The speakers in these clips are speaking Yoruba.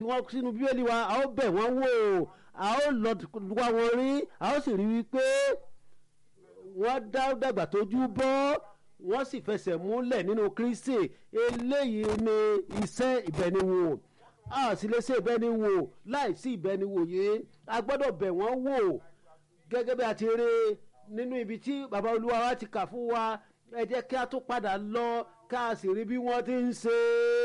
wọ́n sínú bíbélì wa a ó bẹ̀ wọ́n wò a ó lọ wá wọn rí a ó sì rí wípé wọ́n dá dàgbà tójú bọ́ wọ́n sì fẹsẹ̀ múlẹ̀ nínú kristi eléyìí ni iṣẹ́ ìbẹniwò a sì lè ṣe ìbẹniwò láì sí ìbẹniwò yìí a gbọ́dọ̀ bẹ̀ wọ́n wò gẹ́gẹ́ bí a ti rí nínú ibi tí baba olúwa wa ti kà fún wa ẹ jẹ́ kí a tún padà lọ ká a sì rí bí wọ́n ti ń ṣe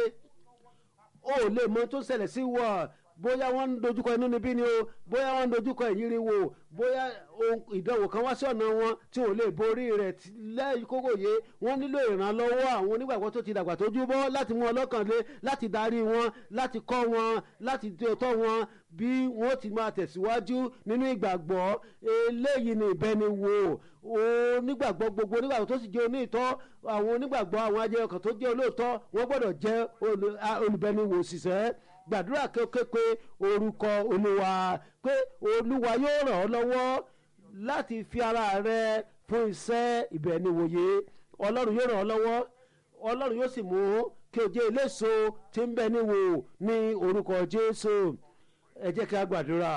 ó lè mọ tó ṣẹlẹ̀ sí wọ̀ bóyá wọ́n ń dojúkọ inú níbí ni o bóyá wọ́n ń dojúkọ ìyírí wo bóyá ìdánwò kan wá sí ọ̀nà wọn tí ò lè borí rẹ̀ lẹ́yìn kókò yé wọ́n nílò ìrànlọ́wọ́ àwọn onígbàgbọ́ tó ti dàgbà tójú bọ́ láti mú ọlọ́kàn lé láti darí wọn láti kọ́ wọn láti tọ́ wọn bí wọ́n ti máa tẹ̀síwájú nínú ìgbàgbọ́ eléyìí ni ìbẹniwò onígbàgbọ́ gbogbo onígbàgbọ́ tó sì jẹ́ oníìtọ́ àwọn onígbàgbọ́ àwọn ajẹ́ ọkàn tó jẹ́ olóòótọ́ wọ́n gbọ́dọ̀ jẹ́ olùbẹniwò òṣìṣẹ́ gbàdúrà kékeré orúkọ olúwa pé olúwa yóò ràn ọ́ lọ́wọ́ láti fi ara rẹ fún iṣẹ́ ìbẹ̀niwòye ọlọ́run yóò ràn ọ́ lọ́wọ́ ọlọ́run yóò sì mú kí o jẹ́ eléso tí ń bẹ níwò ní orúkọ jésù ẹ jẹ́ kí a gbàdúrà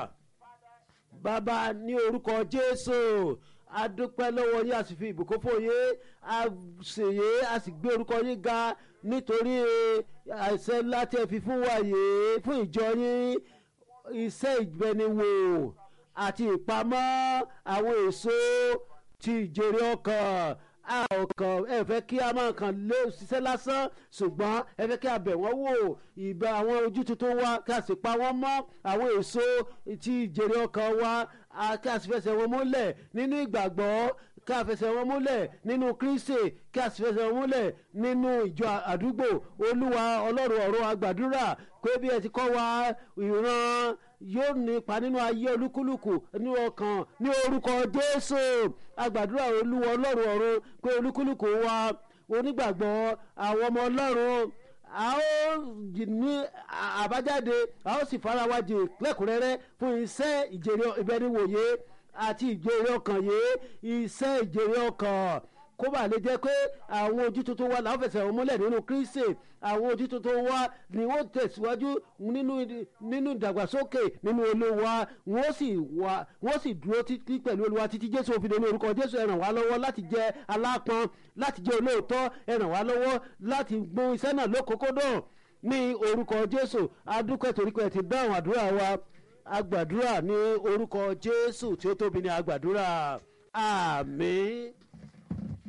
bàbá ní orúkọ jésù a dúpẹ́ lọ́wọ́ yín a sì fi ìbùkún fún yín a ṣèyí a sì gbé orúkọ yín ga nítorí àìsàn ńlá tí ẹ fi fún wa yìí fún ìjọ yín iṣẹ́ ìgbẹ́niwò àti ìpamọ́ àwọn èso ti ìjèrè ọkàn a ọkàn ẹ fẹ́ kí a máa kàn lé ṣiṣẹ́ lásán ṣùgbọ́n ẹ fẹ́ kí a bẹ̀ wọ́n wò ìbá àwọn ojú tuntun wa kí a sì pa wọ́n mọ́ àwọn èso ti ìjèrè ọkàn wa kí a sì fẹsẹ̀ wọn múlẹ̀ nínú ìgbàgbọ́ kí a fẹsẹ̀ wọn múlẹ̀ nínú kristi kí a sì fẹsẹ̀ wọn múlẹ̀ nínú ìjọ àdúgbò olúwa ọlọ́run ọ̀rọ̀ àgbàdúrà pé bí ẹ ti kọ́ wa ìran yóò nípa nínú ayé olúkúlùkù ní ọkàn ní orúkọ jésù àgbàdúrà olúwa ọlọ́run ọ̀run pé olúkúlùkù wa onígbàgbọ́ àwọn ọmọ ọlọ́run a ó ní àbájáde a ó sì fara wa jì lẹ́kùnrẹ́rẹ́ fún iṣẹ́ ìjèrè ìbẹniwòye àti ìjèrè ọkàn yìí iṣẹ́ ìjèrè ọkàn kó bá lè jẹ́ pé àwọn ojú tuntun wa làwọn fẹsẹ̀ wọn múlẹ̀ nínú kristi àwọn ojú tuntun wa ni wọ́n tẹ̀síwájú nínú nínú ìdàgbàsókè nínú olúwa wọ́n sì wà wọ́n sì dúró títí pẹ̀lú olúwa títí jésù òfin nínú orúkọ jésù ẹ ràn wá lọ́wọ́ láti jẹ́ alápọn láti jẹ́ olóòótọ́ ẹ ràn wá lọ́wọ́ láti gbọ́n iṣẹ́ náà lókòókòdàn ní orúkọ jésù adúpẹ́ torí pé ẹ ti dáhùn àdúrà wa agbàdúrà ní orúkọ jésù tí ó tóbi ní agbàdúrà àmín.